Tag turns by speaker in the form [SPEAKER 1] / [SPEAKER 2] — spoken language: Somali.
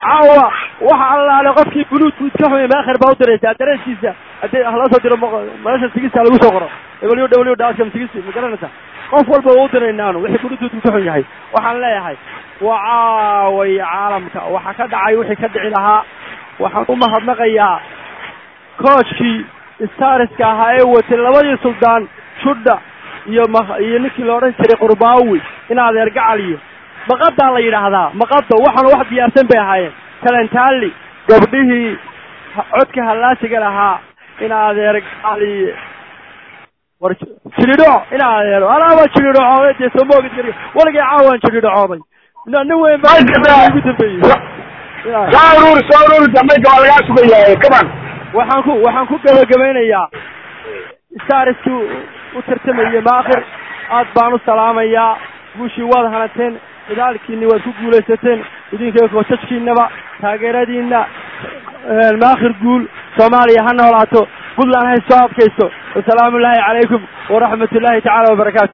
[SPEAKER 1] caawa waxa allaale qofkii buluudkuud ka xumay maakhir baa u diraysaa dareenkiisa haddii hala soo diro meesha sigista lagu soo qoro w w daskam sigisi ma garanaysaa qof walba waa u diraynaanu wixii buluudkuudku ka xun yahay waxaan leeyahay waa caaway caalamka waxa ka dhacay wixii ka dhici lahaa waxaan u mahadnaqayaa coachkii stariska ahaa ee watay labadii suldaan judha iyo m iyo ninkii la odhan jiray qurbaawi in adeer gacaliyo maqadaa la yidhaahdaa maqado waxaana wax diyaarsan bay ahaayeen kalentaali gabdhihii codka hallaasiga lahaa in adeer gacali war jilidho in adeero anaaba jilidhocooday dee soo moogid gariga waligay caawaan jilidhocooday nin weyn baa ugu dambeeyey
[SPEAKER 2] soo urur soo urur dambayka waa lagaa sugayaa kaman
[SPEAKER 1] waxaan ku waxaan ku gabagabaynayaa stariskii u tartamayey maakhir aad baan u salaamayaa guushii waad hanateen dadaalkiini waad ku guulaysateen idinka koosajkiinaba taageeradiina maakhir guul soomaaliya ha noolaato puntland hay soo adkayso wasalaamu ullaahi calaykum waraxmat ullaahi tacala wabarakaatu